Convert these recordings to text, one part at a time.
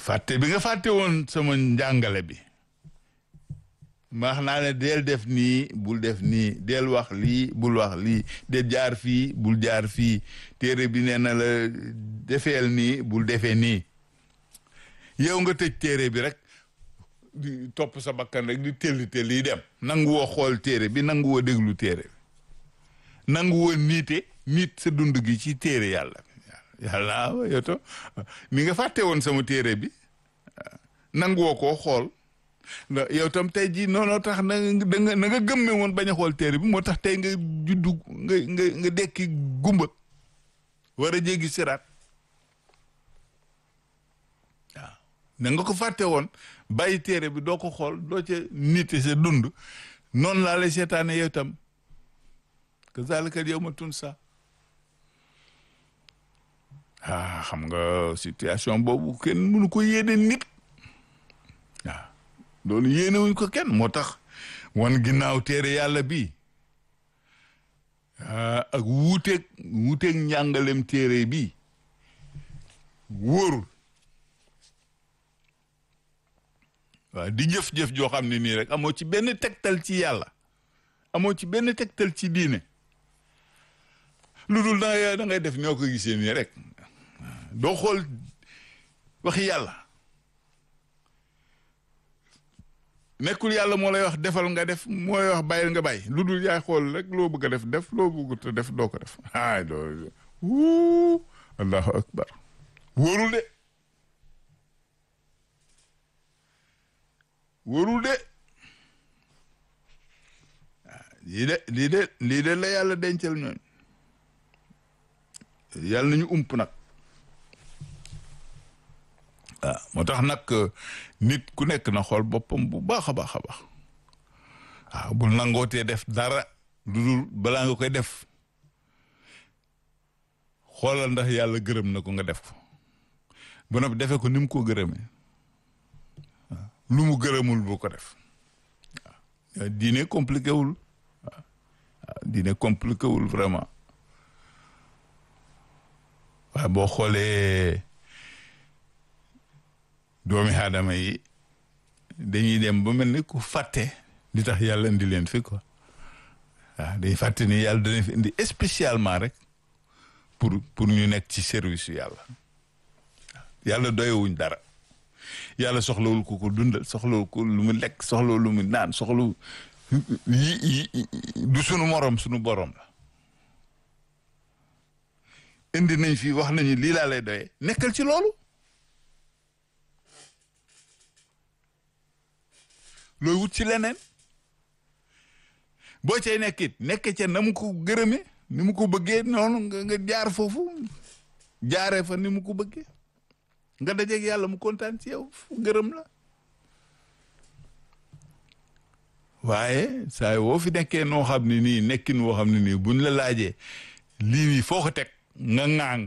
fàtte bi nga fàtte woon sama njàngale bi maax naa ne del def nii bul def nii del wax lii bul wax lii del jaar fii bul jaar fii téere bi nee na la defeel nii bul defee nii yow nga tëj téere bi rek di topp sa bakkan rek di telli telli dem nangu woo xool téere bi nangu woo déglu téere bi nangu woo niite nit sa dund gi ci téere yàlla yàlla yow to ni nga fàtte woon sama téere bi nangu woo koo xool yow tam tey jii noonu tax na nga na nga gëmme woon bañ a xool téere bi moo tax tey nga juddu nga nga nga dekki gumba war a jéggi siraat waaw na nga ko fàtte woon bàyyi téere bi doo ko xool doo ca nite sa dund noonu laa lay seetaane yow tam kazalika yawma tunsa ah xam nga situation boobu kenn mënu ko yéene nit waaw loolu yéene wuñ ko kenn moo tax wan ginnaaw téere yàlla bi ak wuuteeg wuuteeg njàngalem téere bi wóorul waaw di jëf-jëf joo xam ne nii rek amoo ci benn tegtal ci yàlla amoo ci benn tegtal ci diine lu dul da ngay da ngay def ñoo ko gisee nii rek doo xool waxi yàlla nekkul yàlla moo lay wax defal nga def mooy wax bàyyil nga bàyyi lu dul yaay xool rek loo bëgg a def def loo bëggut a def doo ko def ay doo wuu allahu akbar wóorul de wóorul de lii de lii de lii de la yàlla dencal ñooñ yàlla nañu ump nag waaw moo tax nag nit ku nekk na xool boppam bu baax a baax a baax waaw bul nangootee def dara lu dul balaa nga koy def xoolal ndax yàlla gërëm na ko nga def ko ba noppi defee ko ni mu ko gërëmee waaw lu mu gërëmul bu ko def waaw diine compliqué wul waaw diine compliqué wul vraiment waaye boo xoolee doomi aadama yi dañuy dem ba mel ni ku fàtte li tax yàlla indi leen fi quoi waaw dañuy fàtte ni yàlla dana fi indi spécialement rek pour pour ñu nekk ci service yu yàlla yàlla doyewuñ dara yàlla soxlawul ku ko dundal soxlawul ko lu mu lekk soxlawul lu mu naan soxlawu yi du sunu morom sunu borom la indi nañ fi wax nañu lii laa lay doyee nekkal ci loolu looy wut ci leneen boo cay nekkit nekk ca na mu ko gërëme ni mu ko bëggee noonu nga nga jaar foofu jaaree fa ni mu ko bëggee nga dajeeg yàlla mu kontaan ci yow gërëm la waaye saa woo fi nekkee noo xam ne nii nekkin woo xam ne nii buñ la laajee lii nii foo ko teg nga ŋaang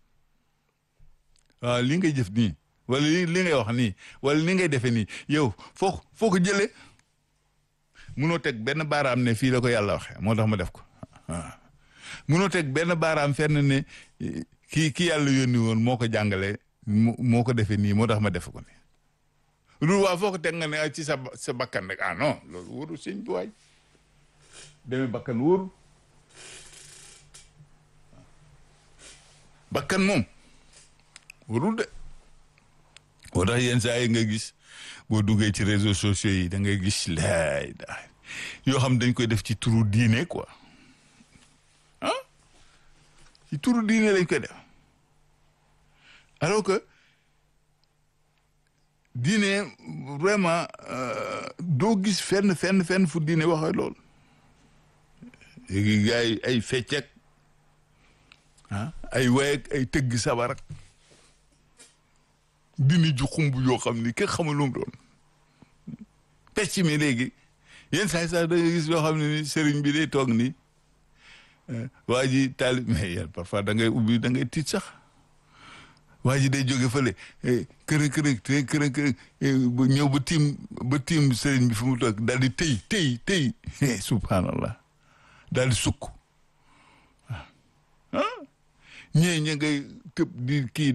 waaw li ngay jëf nii wala li li ngay wax nii wala li ngay defee nii yow foo foo ko jëlee munoo teg benn baaraam ne fii la ko yàlla waxee moo tax ma def ko waaw munoo teg benn baaraam fenn ne kii ki yàlla yónni woon moo ko jàngalee moo ko defee nii moo tax ma def ko nii loolu waa foo ko teg nga ne ci sa sa bakkan rek ah non loolu wóorul sëñ bi waay demee bakkan wóorul bakkan moom warul de boo tax yenn saa yi nga gis boo duggee ci réseaux sociaux yi da ngay gis laay daay yoo xam dañ koy def ci turu diine quoi ah ci turu diine lañ koy def alors que diine vraiment doo gis fenn fenn fenn fu diine waxee lool léegi gars yi ay feccek ah ay wayek ay tëgg sabar ak dini ju xumb yoo xam ni kenn xamul lu mu doon pecc mi léegi yenn saa sax da nga gis yoo xam ne ni sëriñ bi day toog ni waa ji taalib mais yéen parfois da ngay ubbi da ngay tiit sax waa ji day jóge fële kërë kërë kërë kërë ñëw ba tiim ba tiim sëriñ bi fu mu toog daal di tëy tëy tëy subhanallah daal di sukk ah ñee ña ngay tëb di kii